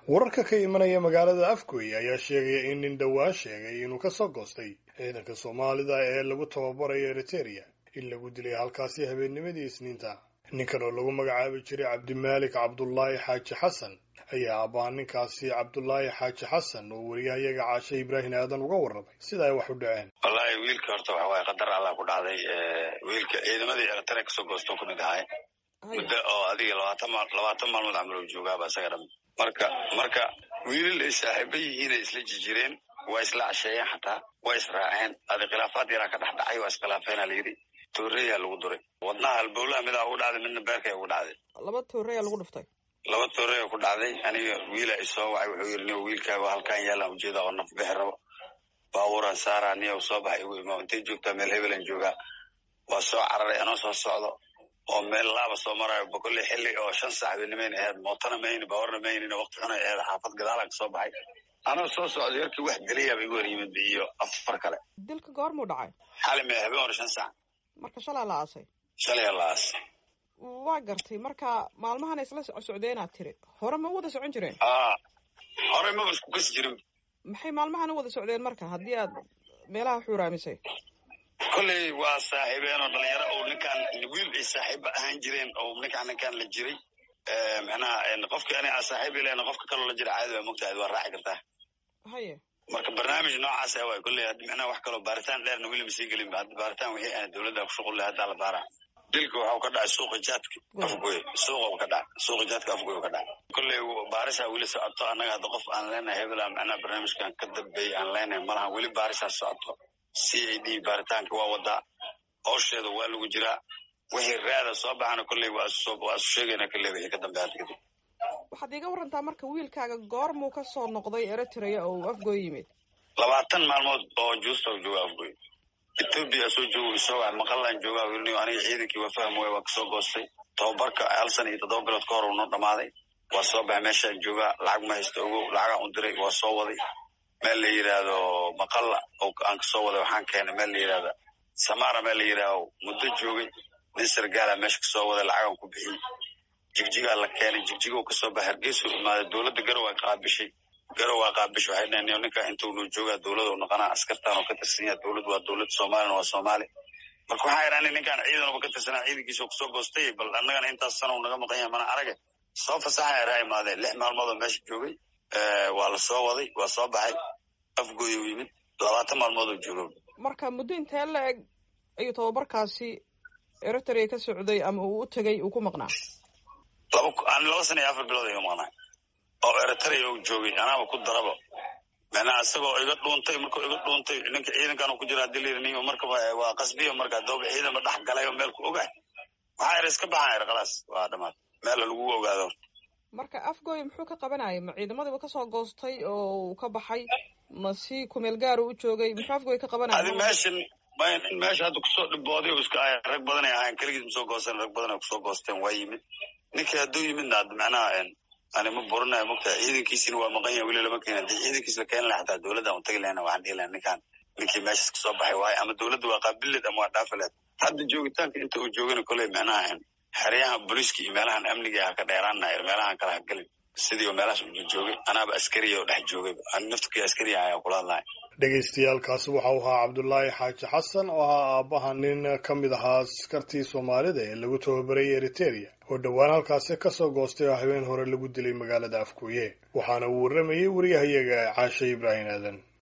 wararka ka imanaya magaalada afgoy ayaa sheegaya in nin dhowaan sheegay inuu ka soo goostay ciidanka soomaalida ee lagu tababarayo eriteria in lagu dilay halkaasi habeennimadii isniinta ninkan oo lagu magacaabi jiray cabdimaalik cabdulaahi xaaji xasan ayaa abbaa ninkaasi cabdulaahi xaaji xasan oo wariyahayaga caashe ibraahim aadan uga warramay sida ay wax u dhaceen wallaahi wiilka horta waxa waaye qadar allah ku dhacday wiilka ciidamadii eritrea kasoo goosto ka mid ahay muddo oo adiga labaatan maal labaatan maalmood camal oo joogaaba isaga dham marka marka wiilal ay saaxiiba yihiin ay isla jijireen waa isla casheeyeen xataa waa israaceen adi khilaafaad yaraa ka dhex dhacay waa iskhilaafeena layidhi tooreyaa lagu duray wadnaha halbowlaha midaa ugu dhacday midna beerkay ugu dhacday laba tooreyaa lagu dhuftay laba tooreya ku dhacday aniga wiila isoo wacay wuxuu yidhi niyo wiilkaaga halkaan yaalaan ujeeda oo naf bixi rabo baabuuraan saaraa niyo soo baxay igu imaa intay joogtaa meel hebelan joogaa waa soo cararay anoo soo socdo oo meel laaba soo marayo bokolle xilli oo shan saac benimayn aheyd mootana mayni baawarna maynina waqti xunay aheyd xaafad gadaalaan kasoo baxay anoo soo socday yarkii wax geliyaaba igu hor yimid iyo afar kale dilka goormuu dhacay xali mee habeen hore shan saac marka shalaa la aasay shalay la aas waa gartay marka maalmahan isla socdeenaad tiri hore ma u wada socon jireen a horey maba isku kasi jirin maxay maalmahan u wada socdeen marka haddii aad meelaha xuuraamisay kolley waa saaxiibeen oo dhalinyaro oo ninkaan wiil ay saaxiiba ahaan jireen oo ninkaan ninkaan la jiray micnaha qofki ani aa saaxiib ilen qofka kaloo la jira caadi waa mogtahay waa raaci kartaa haye marka barnaamij noocaas ah waay kolley haddi micnaha wax kaloo baaritaan dheerna weli ma sii gelin hadda baaritaan wixii aan dowladda ku shuqul leh haddaa la baaraa dilka waxau ka dhacay suuqa jaadka afgoy suuqa ka dhacay suuqa jaadka afgoy ka dhacay kolley baarisaa weli socoto annaga hadda qof aan leenahay hebel aan micnaha barnaamijkan ka dambeeyay aan leenahay malaha weli baarisaa socoto c a d baaritaanka waa wadaa howsheeda waa lagu jiraa wixii raada soo baxana kolley waa isu sheegayna kolley wixii ka dambe hadda kadib waxaad iiga warantaa marka wiilkaaga goormuu ka soo noqday eritrea oo uu afgoy yimid labaatan maalmood oo juusta u jooga afgoy etoobiya soo joogo isoo waay maqallaan joogaa wilniyo aniga ciidankii waa faham waay waa kasoo goostay tababarka hal sana iyo toddoba bilood ka hor uu noo dhamaaday waa soo baxay meeshaan joogaa lacag ma haysta ogow lacagaan u diray waa soo waday meel la yidhaahdo maqalla oo aan kasoo waday waxaan keenay meel la yidhahda samara meel la yidhaahdo muddo joogay nin sargaala meesha kasoo waday lacagaan ku bixiyey jigjigaa la keenay jigjigo kasoo baxay hargeysuu imaaday dowladda garow ay qaabishay garow waa qaabishay waxay dhaheen ninka intuu noo joogaa dowlada u noqonaa askartaan oo ka tirsan yaha dowlad waa dowlad soomaalina waa soomaali marka waxaa idhaani ninkaan ciidanuba ka tirsanaa ciidankiisa oo kusoo goostay bal annagana intaas sana uu naga maqan yahay mana arage soo fasaxa eraa imaadeen lix maalmood oo meesha joogay waa la soo waday waa soo baxay afgooy u yimid labaatan maalmood oo joogo marka muddo intee la eg ayuu tababarkaasi eritrea ka socday ama uu u tegay uu ku maqnaa laba an laba sana iyo afar bilood ayuu maqnaa oo eritrea u joogay anaaba ku daraba macnaha isagoo iga dhuuntay markuu iga dhuuntay ninka ciidankan ku jira hadii layidhi nin marka waa qasbiya marka dooba ciidanba dhex galay oo meel ku ogahay waxaa er iska baxaan er khalaas waa dhamaad meel lagu ogaado marka afgoy muxuu ka qabanayay ma ciidamadiiba kasoo goostay oo uu ka baxay ma si kumeel gaaru u joogay muxuu afgoy ka qabanaya adi meeshan nin meesha hadda kusoo dhibooday o iska ahay rag badanay ahayn keligiis ma soo goosteen rag badan ay kusoo goosteen waa yimid ninkii hadduu yimidna ad macnaha ani ma burinayo mogtahay ciidankiisina waa maqan yahay weli lama keena hadii ciidankiis la keeni laha xataa dowladda aan utagi lahayna waxaan dhihi lahay ninkaan ninkii meeshas kasoo baxay waayo ama dowladda waa qaabileed ama waa dhaafileed hadda joogitaanka inta uu joogana kolley macnaha xeryaha booliiska iyo meelahan amniga ha ka dheeraana meelahan kala hagelin sidii meelahaas u joogay anaaba askariya oo dhex joogay naftkii askariya ayaa kula hadlaya dhagaystayaalkaasi waxa uu ahaa cabdulaahi xaaji xasan oo ahaa aabbaha nin ka mid ahaa askartii soomaalida ee lagu tababarayay eriteria oo dhowaan halkaasi kasoo goostay oo habeen hore lagu dilay magaalada afgooye waxaana uu warramayay wariyahayaga caashe ibraahim aadan